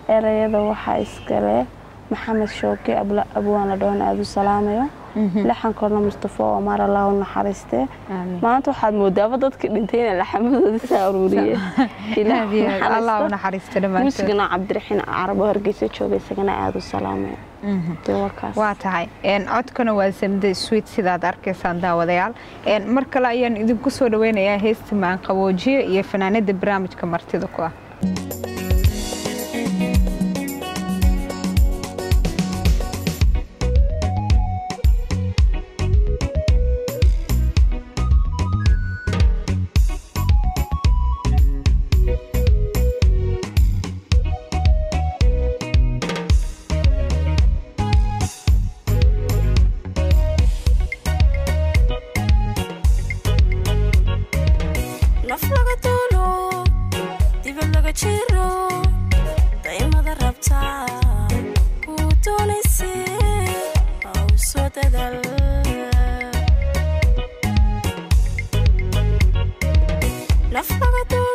erayada waxaa iskale maxamed shooke abwaana dhoon aada u salaamayo laxankoodna mustafo omar allah u naxariiste maanta waxaad moodaaba dadkii dhintay inay laxamadooda saa aruuriyeenmuusigana cabdiraxiin carabo hargeysa jooga isagana aada u salaamayo waa tahay codkana waa samde swiit sidaad arkaysaan daawadayaal mar kale ayaan idinku soo dhaweynayaa heesta maanqaboojiye iyo fanaanada barnaamijka martida ku ah Love